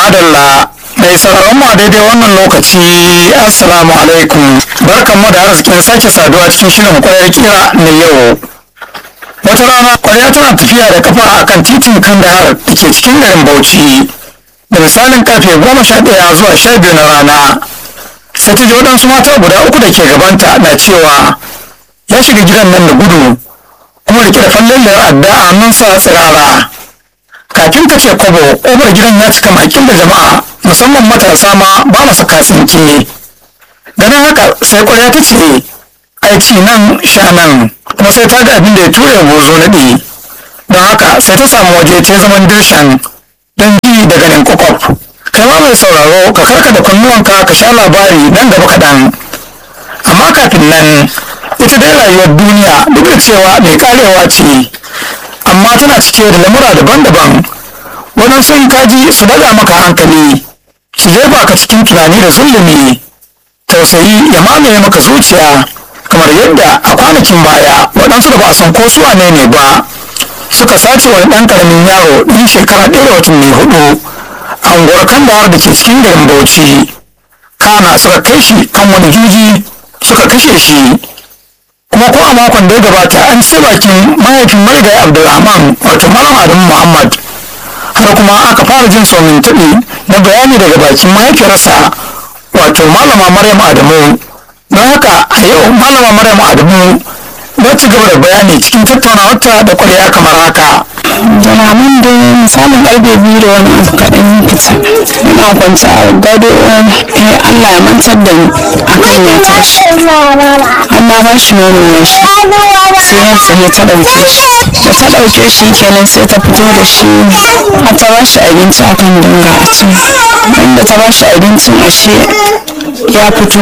madalla mai sauraron mu a daidai wannan lokaci assalamu alaikum barkan mu da arzikin sake saduwa cikin shirin kwayar kira na yau wata rana kwarya tana tafiya da kafa a kan titin kandahar da ke cikin garin bauchi da misalin karfe goma sha ɗaya zuwa sha biyu na rana sai ta ji waɗansu mata guda uku da ke gabanta na cewa ya shiga gidan nan da gudu kuma rike da fallon adda a hannunsa tsirara kafin ka ce kwabo ƙofar gidan ya cika makin da jama'a musamman matasa ma ba masu katsinke ganin haka sai kwarya ta ce aiki nan sha nan kuma sai ta ga abin da ya ture bozo naɗi don haka sai ta samu waje ta zaman dirshan don ji da ganin kwakwaf kai ma mai sauraro ka karka da kunnuwanka ka sha labari nan gaba kaɗan amma kafin nan ita dai rayuwar duniya duk da cewa mai karewa ce amma tana cike da lamura daban-daban waɗansu in kaji su daga maka hankali su jefa ka cikin tunani da zulumi tausayi ya mamaye maka zuciya kamar yadda a kwanakin baya waɗansu da ba a san ko su wane ne ba suka sace wani ɗan ƙaramin yaro ɗin shekara ɗaya da watanni hudu a unguwar kandahar da ke cikin garin bauchi kana suka kai shi kan wani juji suka kashe shi kuma ko a makon da ya gabata an ci bakin mahaifin marigayi abdulrahman wato malam adamu muhammad har kuma aka fara jin somin taɓi na bayani daga bakin mahaifiyarsa wato malama maryam adamu don haka a yau malama maryam adamu za ci gaba da bayani cikin tattaunawarta da kwarya kamar haka jalaman da misalin karfe biyu da wani abu kaɗan fita ina kwanci a gado eh allah ya mantar da ni akan ya tashi amma ba shi nono ya sha sai ya tsaye ta ɗauke shi da ta ɗauke shi kenan sai ta fito da shi har ta ba shi abinci akan dinga a can inda ta ba shi abincin ashe ya fito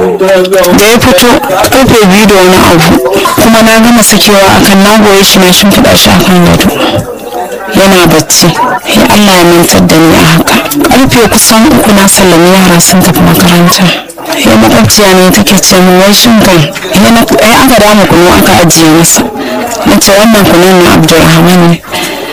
da ya fito karfe biyu da wani abu kuma na gama sakewa akan na goye shi na shimfiɗa shi akan gado yana bacci ya Allah ya mantar da ni a haka karfe kusan uku na sallami yara sun tafi makaranta ya makwabciya ne take ce min wai shin kan ai aka dama kunu aka ajiye masa na ce wannan kunun na abdulrahman ne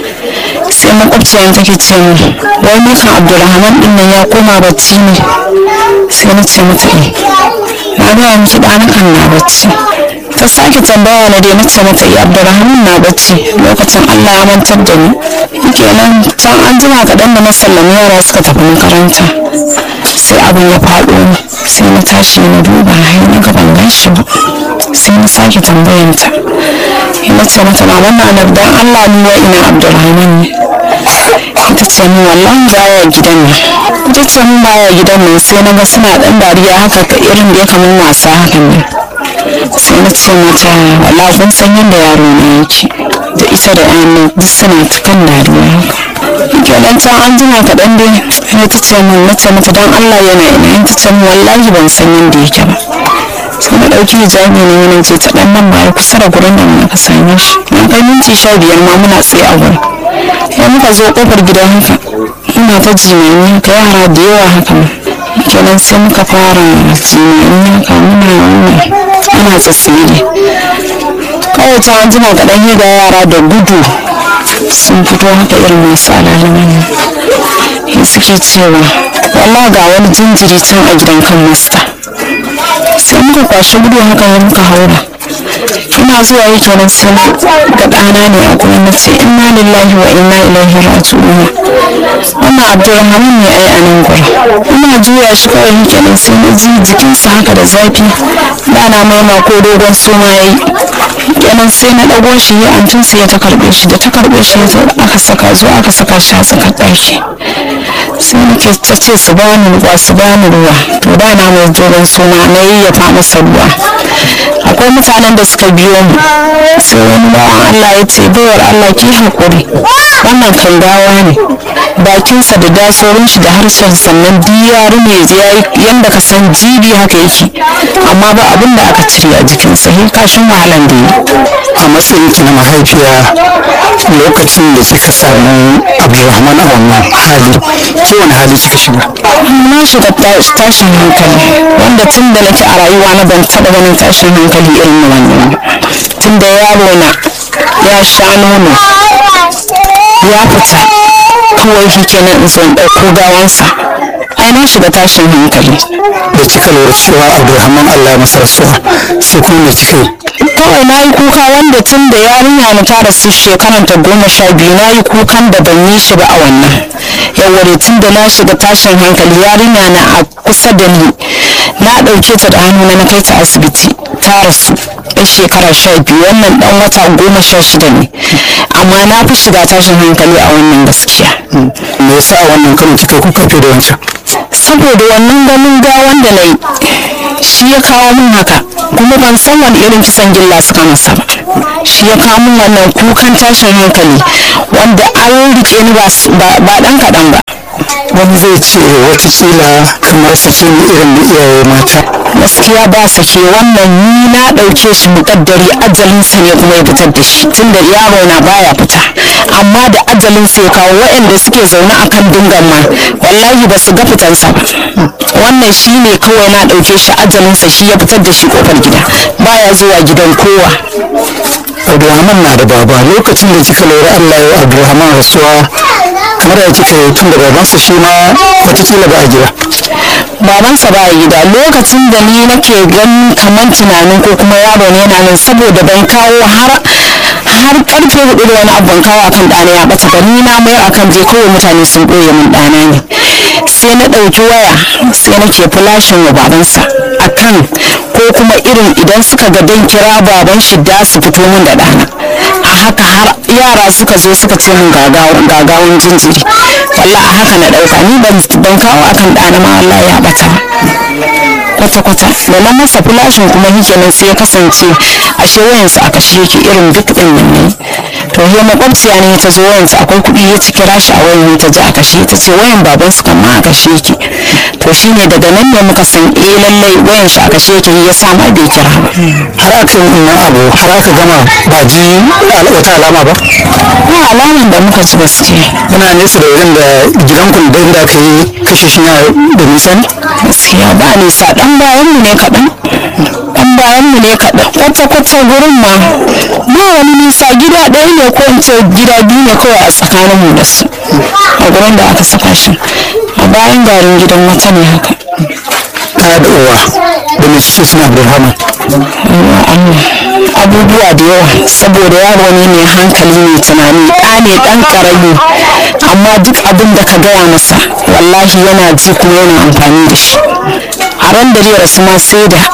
sai makwabciya take ce min wai mukan abdulrahman din nan ya koma bacci ne sai na ce mata eh na gaya miki ɗanakan na bacci ta sake tambaya na dai nace mata ya abdurrahman na bacci lokacin allah ya mantar da ni kenan can an jima kaɗan da na sallami yara suka tafi makaranta sai abin ya faɗo ni sai na tashi na duba hai na gaban gashi ba sai na sake tambayanta ina ce mata maman na nan dan allah ni wa ina abdurrahman ne ita ce min wallahi baya gidan nan ita ce min baya gidan nan sai na ga suna ɗan dariya haka ka irin da ya kamar wasa hakan ne sai na ce mata wala kun san yadda yaro na yake da ita da yan duk suna ta kan dariya haka kenan can an jima kaɗan dai sai ta ce min na ce mata don allah yana ina yin ta ce min wallahi ban san yadda yake ba sai na ɗauki hijabi ne yana ce ta ɗan nan baya kusa da gurin da muka same shi na kai minti sha biyar ma muna tsaye a gurin ya muka zo ƙofar gidan haka muna ta jimami haka yara da yawa haka kenan sai muka fara jimami haka muna wannan ana tsatsiri kawai ta an jima kaɗan ga yara da gudu sun fito haka irin masu alalin ne suke cewa wallah ga wani jinjiri can a gidan kan masta sai muka kwashe gudu haka ya muka haura ina zuwa yi kenan sai ga ɗana ne a kuma na ce inna lillahi wa inna ilaihi raji'un wannan abdulrahman ne ai a nan gura ina juya shi kawai yi kenan sai na ji jikinsa haka da zafi ɗana maima ko dogon suma ya yi kenan sai na ɗago shi ya amcin sai ya ta karɓe shi da ta karɓe shi aka saka zuwa aka saka shi a tsakar ɗaki sai nake ta ce su bani ruwa su bani ruwa to da na mai dogon suma na yayyafa masa ruwa akwai mutanen da suka biyo mu sai wani bawan Allah ya ce baiwar Allah ki haƙuri wannan kan gawa ne bakinsa da dasorin shi da harshen sannan diyaru ne yadda ka san jibi haka yake amma ba abin da aka cire a jikinsa hin kashin wahalan da yi a matsayin ki na mahaifiya lokacin da kika samu abdulrahman a wannan hali ke wani hali kika shiga na shiga tashin hankali wanda tun da nake a rayuwa na ban taɓa ganin tashin hankali irin wannan tun da yaro na ya sha nono ya fita kawai shi kenan in san ɗauko gawansa ai na shiga tashin hankali da kika lura cewa abdulrahman allah ya masa rasuwa sai kuma me kika yi kawai na yi kuka wanda tun da yarinya na ta rasu shekaran ta goma sha biyu na yi kukan da ban yi shi ba a wannan yawwa tun da na shiga tashin hankali yarinya na a kusa da ni na ɗauke ta da hannu na kai ta asibiti ta rasu ɗan shekara sha biyu wannan ɗan wata goma sha shida ne amma na fi shiga tashin hankali a wannan gaskiya me yasa a wannan karin kika kuka fiye da wancan saboda wannan ganin gawan da na yi shi ya kawo min haka kuma ban san wani irin kisan gilla suka masa ba shi ya kawo min wannan kukan tashin hankali wanda an rike ni ba dan kaɗan ba wani zai ce watakila kamar sake ni irin na iyaye mata gaskiya ba sake wannan ni na ɗauke shi muƙaddari ajalinsa ne kuma ya fitar da shi tunda yaro na baya fita amma da ajalinsa ya kawo waɗanda suke zaune akan dingan ma wallahi ba su ga fitansa ba wannan shi ne kawai na ɗauke shi ajalinsa shi ya fitar da shi kofar gida baya zuwa gidan kowa abdulrahman na da baba lokacin da kika lura allah ya abdulrahman rasuwa kamar da kika yi tun da babansa shi ma watakila ba a gida babansa ba gida lokacin da ni nake ganin kamar tunanin ko kuma yaro ne yana nan saboda ban kawo har har karfe hudu da wani abu ban kawo akan ɗana ya ɓata ba ni na mayar akan je kawai mutane sun ɓoye min ɗana ne sai na ɗauki waya sai nake flashin wa babansa akan ko kuma irin idan suka ga dan kira baban shi da su fito min da ɗana a haka har yara suka zo suka ce min gagawan jinjiri wallah a haka na ɗauka ni ban kawo akan ɗana ma wallah ya ɓata kwata-kwata da na masa flashin kuma shi kenan sai ya kasance ashe wayansa a kashe yake irin duk ɗin nan ne to he makwabciya ne ta zo wayansa akwai kuɗi ya ci kira shi a wayan ta ji a kashe ta ce wayan baban su kan ma a kashe yake to shine daga nan ne muka san eh lallai wayan shi a kashe yake ya sa ma bai kira ba har aka yi wannan abu har aka gama ba ji wata alama ba ba alaman da muka ji gaskiya yana nesa da wurin da gidanku da inda aka yi kashe shi na da nisa ne gaskiya ba nisa dan bayan mu ne kaɗan dan bayan mu ne kaɗan kwata-kwata gurin ma ba wani nisa gida ɗaya ne ko in ce gida biyu ne kawai a tsakanin mu da su a gurin da aka saka shi a bayan garin gidan wata ne haka kana da uwa da mai kike suna abdulrahman Yawwa Allah abubuwa da yawa saboda yaro ne mai hankali mai tunani ɗa ne ɗan ƙarami amma duk abin da ka gaya masa wallahi yana ji kuma yana amfani da shi a ran da zai rasu ma sai da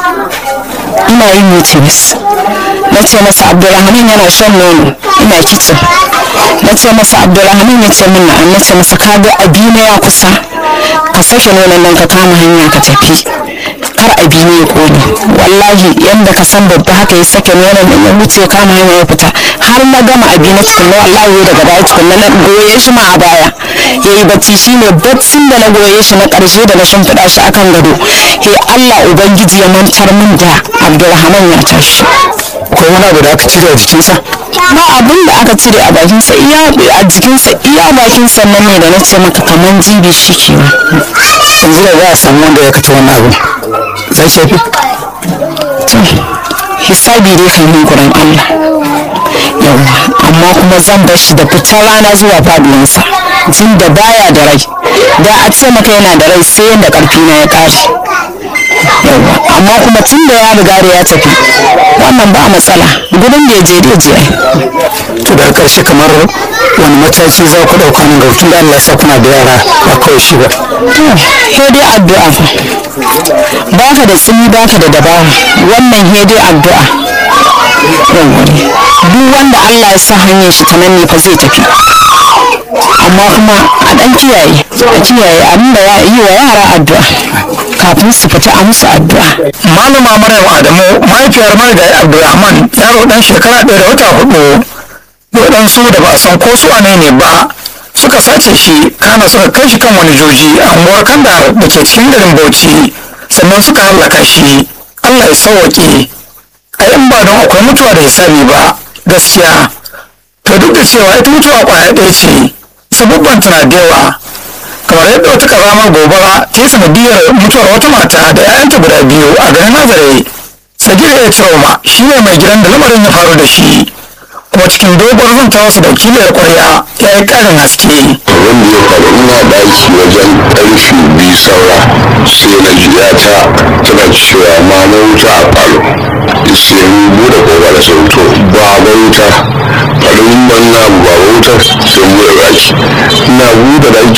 ina yin mutumis na ce masa abdulrahman yana shan nono ina kicin na ce masa abdulrahman ya ce min na'am na ce masa ka ga abina ya kusa ka sake nonon nan ka kama hanya ka tafi kar abi ne ya kone wallahi yanda ka san babba haka ya sake nonon nan ya wuce ya kama hanya ya fita har na gama abi na tukunna wallahi ya daga baya tukunna na goye shi ma a baya ya yi bacci shine baccin da na goye shi na karshe da na shimfiɗa shi akan gado he Allah ubangiji ya mantar min da Abdulrahman ya tashi ko wani abu da aka cire a jikinsa ba abin da aka cire a bakinsa iya a jikinsa iya bakinsa nan ne da na ce maka kaman jibi shi kenan yanzu da za a samu wanda ya kata wannan abu zai shafi to hisabi dai kan yi gurin Allah yawa amma kuma zan bar shi da fitar rana zuwa faduwansa jin da baya da rai da a ce maka yana da rai sai yadda karfi na ya kare yawa amma kuma tun da ya riga da ya tafi wannan ba matsala gudun da ya je da je ai to da karshe kamar wani mataki za ku ɗauka nan gaba tun da Allah ya sa kuna da yara ba kawai shi ba he dai addu'a fa baka da tsini baka da dabara wannan he dai addu'a yawwa dai. duk wanda Allah ya sa hanyar shi ta nan ne fa zai tafi amma kuma a dan kiyaye a kiyaye abin da ya yi wa yara addu'a kafin su fita a musu addu'a malama maryam adamu mahaifiyar marigayi abdulrahman yaro dan shekara ɗaya da wata hudu waɗansu da ba a san ko su wane ne ba suka sace shi kana suka kai shi kan wani joji a unguwar kandahar da ke cikin garin bauchi sannan suka hallaka shi allah ya sauwaƙe a yan ba don akwai mutuwa da hisabi ba gaskiya to duk da cewa ita mutuwa ƙwaya ɗaya ce sabubban tana da yawa kamar yadda wata karamar gobara ta yi sanadiyar mutuwar wata mata da 'ya'yanta guda biyu a garin nazare sagir ya ce shi ne mai gidan da lamarin ya faru da shi kuma cikin dogon zanta wasu da kiliyar kwarya ya yi karin haske wanda ya faru ina daki wajen karfe biyu saura sai na ji ta tana cewa mama wuta a falo sai mu bude kofa da sauto ba ba wuta farin ban na ba wuta sai mu bude daki ina bude daki